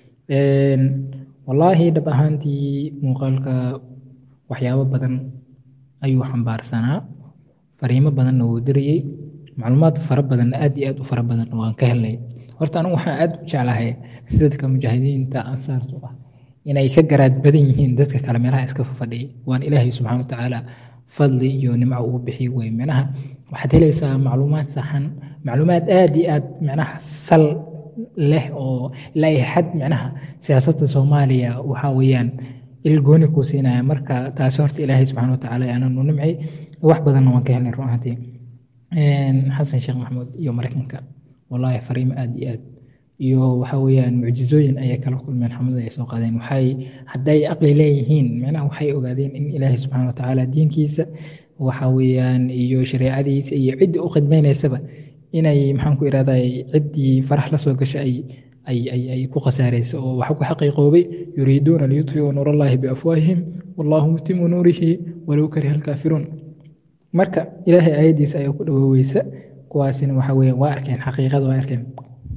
والله dhab ahaantii muuqaalka waxyaabo badan ayuu xambaarsanaa fariimo badanna wuu dirayey macluumaad fara badan aad iyo aad u fara badan waan ka helnay horta anigu waxaan aad u jeclahay dadka mujaahidiinta ansaartu ah inay ka garaad badan yihiin dadka kale meelaha iska fafadhiyay waan ilaahay subxaana watacaala fadli iyo nimco ugu bixiy wey micnaha waxaad helaysaa macluumaad saxan macluumaad aad iyo aad micnaha sal leh oo ilaa iyo xad micnaha siyaasadda soomaaliya waxaa weeyaan ilgooni kuu siinaya marka taasi horta ilaahay subxana watacaala aananu nimcay wax badanna waan ka helnay run ahaantii xasan sheekh maxamuud iyo maraykanka wallaahi fariimo aad iyo aad iyo waxa weeyaan mucjizooyin ayay kala kulmeen xamlada ay soo qaadeen waxay hadday aqli leeyihiin micnaha waxay ogaadeen in ilaahay subxaana watacaala diinkiisa waxa weeyaan iyo shareecadiisa iyo ciddii u khidmaynaysaba inay maxaan ku irahday ciddii farax la soo gasha ay ay ay ay ku khasaarayso oo waxa ku xaqiiqoobay yuriiduuna liyutfiuu nuurallaahi biafwaahihim wallahu mutimu nuurihi walow kariha alkaafiruun marka ilaahay aayaddiisa ayaa ku dhawooweysa kuwaasina waxa weeye waa arkeen xaqiiqada waa arkeen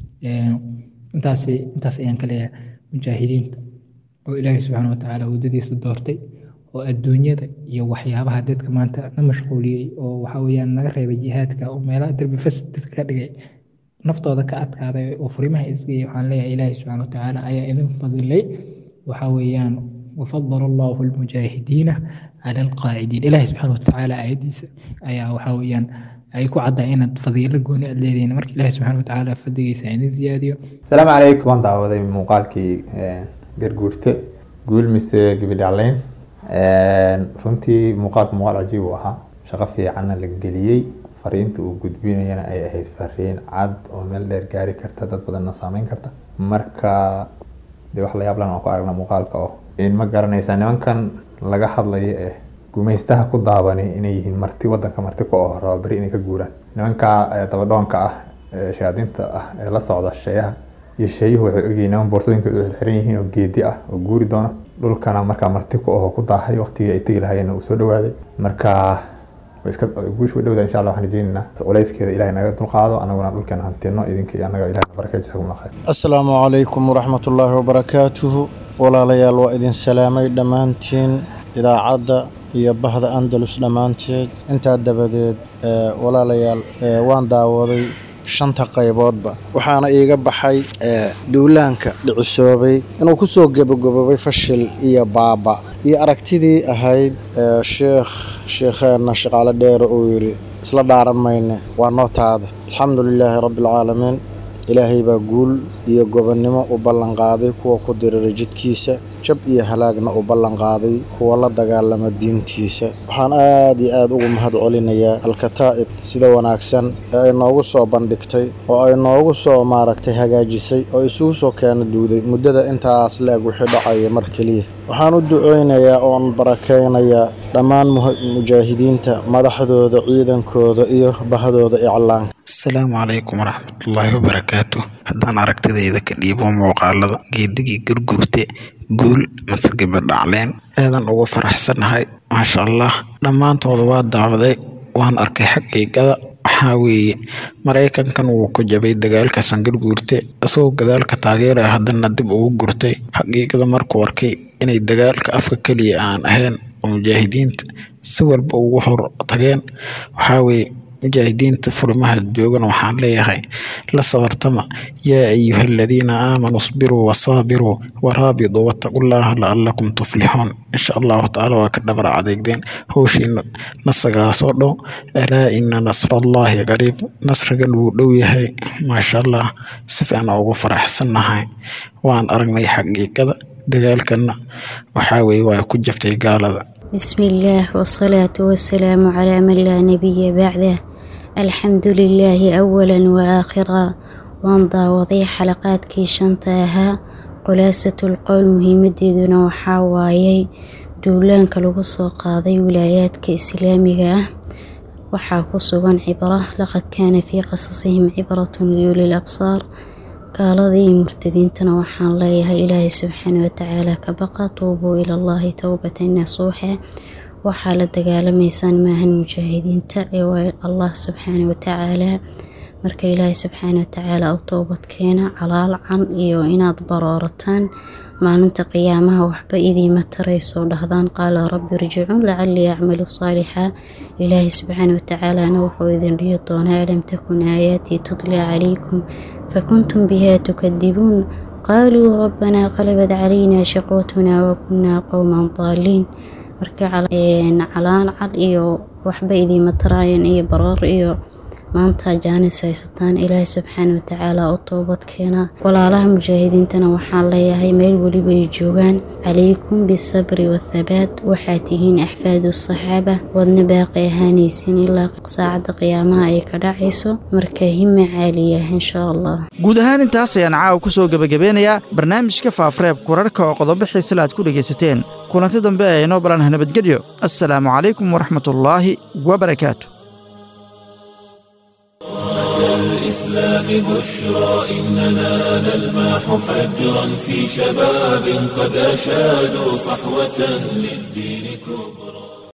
intaas intaas ayaan ka leeyahay mujaahidiinta oo ilaahay subxaana watacaala waddadiisa doortay oo adduunyada iyo waxyaabaha dadka maanta na mashquuliyey oo waxa weeyaan naga reebay jihaadka oo meelaha derbi fasad dadka ka dhigay naftooda ka adkaaday oo furimaha isgeeyay waxaan leeyahay ilaahay subxaana watacaala ayaa idin fadilay waxa weeyaan wafadala allahu almujaahidiina cala alqaacidiin ilaahay subxaana watacaala aayadiisa ayaa waxa weeyaan ay ku caddaa inaad fadiilo gooni aad leedihiin marka ilaahay subxaana watacaala fadligiisa idin ziyaadiyo asalaamu calaykum waan daawaday muuqaalkii garguurte guul mise gabidhacleyn runtii muuqaalku muuqaal cajiib uu ahaa shaqo fiicanna la geliyey fariinta uu gudbinayana ay ahayd fariin cad oo meel dheer gaari karta dad badanna saameyn karta marka dee wax la yaab lan aan ku aragna muuqaalka oo in ma garanaysaa nimankan laga hadlayo ee gumaystaha ku daabani inay yihiin marti wadanka marti ku oo raba beri inay ka guuraan nimanka dabadhoonka ah ee shayaadiinta ah ee la socda sheeyaha iyo sheeyuhu waxay ogyihiin niman boorsooyinka u xiran yihiin oo geedi ah oo guuri doona dhulkana markaa marti ku aho ku daahay waqtigii ay tegi lahaayeen uu soo dhawaaday marka iska guush way dhowda insha allah waxaan rajeynaynaa culayskeeda ilahay naga dulqaado anaguna dhulkeena hantino idinka iyo annaga ilahay baraka jazakum khayr asalaamu calaykum waraxmatullaahi wabarakaatuhu walaalayaal waa idin salaamay dhammaantiin idaacadda iyo bahda andalus dhammaanteed intaa dabadeed walaalayaal waan daawaday shanta qayboodba waxaana iiga baxay duulaanka dhicisoobay inuu ku soo gebagobobay fashil iyo baaba iyo aragtidii ahayd sheekh sheekheenna shaqaale dheere uu yidhi isla dhaaran mayne waa noo taada alxamdu lilaahi rabbialcaalamiin ilaahay baa guul iyo gobonnimo u ballanqaaday kuwa ku diriray jidkiisa jab iyo halaagna u ballanqaaday kuwa la dagaalama diintiisa waxaan aad iyo aad ugu mahad celinayaa alkataa'ib sida wanaagsan ee ay noogu soo bandhigtay oo ay noogu soo maaragtay hagaajisay oo isugu soo keena duuday muddada intaas la-eg wixii dhacaya mar keliya waxaan u duceynayaa oon barakaynayaa dhammaan mujaahidiinta madaxdooda ciidankooda iyo bahdooda iclaanka asalaamu calaykum waraxmatullaahi wabarakaatu haddaan aragtidayda ka dhiibo muuqaalada geedigii gurgurte guul mase gabadhacleen aadan ugu faraxsanahay maasha allah dhammaantooda waa daawaday waan arkay xaqiiqada waxaa weeye maraykankan wuu ku jabay dagaalka sangurguurte isagoo gadaalka taageeraya haddana dib ugu gurtay xaqiiqada markuu arkay inay dagaalka afka keliya aan ahayn oo mujaahidiinta si walba ugu hor tageen waxaa weeye mujaahidiinta furimaha joogana waxaan leeyahay la sabartama yaa ayuha aladiina aamanuu isbiruu wasaabiruu waraabiduu wattaqullaaha lacalakum tuflixuun insha allahu tacaala waa ka dhabar adeegdeen howshiina nasagaasoo dhow alaa ina nasrallaahi qariib nasrigan wuu dhow yahay maasha allah si fiican ugu faraxsannahay waan aragnay xaqiiqada dagaalkana waxaa weeye waa ku jabtay gaalada بسم الله والصلاة والسلام على من لا نبي بعده الحمد لله أولا وآخرا وانضى وضي حلقات كي شنتاها خلاصة القول مهمة وحاوايي دولان كالوغسو قاضي ولايات كإسلامية waxaa ku sugan cibro laqad kaana fii qasasihim cibratun liuli labsaar gaaladii iyo murtadiintana waxaan leeyahay ilaahay subxaana watacaala ka baqa tuubuu ilallaahi towbatan nasuuxa waxaa la dagaalamaysaan maahan mujaahidiinta ee waa allah subxaana watacaala marka ilaahay subxaana watacaala u toobad keena calaalcan iyo inaad baroorataan maalinta qiyaamaha waxba idiima taraysoo dhahdaan qaala rabbi irjicuun lacalii acmalu saalixa ilaahay subxaana watacaalana wuxuu idin dhihi doonaa alam takun aayaatii tutla calaykum fakuntum biha tukadibuun qaaluu rabbanaa qalabad calaynaa shaqwatunaa wakunaa qowman daaliin marka calaan cad iyo waxba idiima taraayan iyo baroor iyo maanta jaanis haysataan ilaahay subxaana watacaala u toobad keena walaalaha mujaahidiintana waxaan leeyahay meel weliba ay joogaan calaykum bisabri wathabaat waxaad tihiin axfaadu saxaaba waadna baaqi ahaanaysiin ilaa saacadda qiyaamaha ay ka dhacayso marka hime caaliya insha allah guud ahaan intaas ayaan caawa ku soo gebagabeynayaa barnaamijka faafareebka wararka oo qodobo xiisale aad ku dhegaysateen kulanti dambe ee inoo balanah nabadgelyo assalaamu calaykum waraxmatullaahi wabarakaatu الإسلام بشرى إننا نلمح فجرا في شباب قد أشادوا صحوة للدين كبرى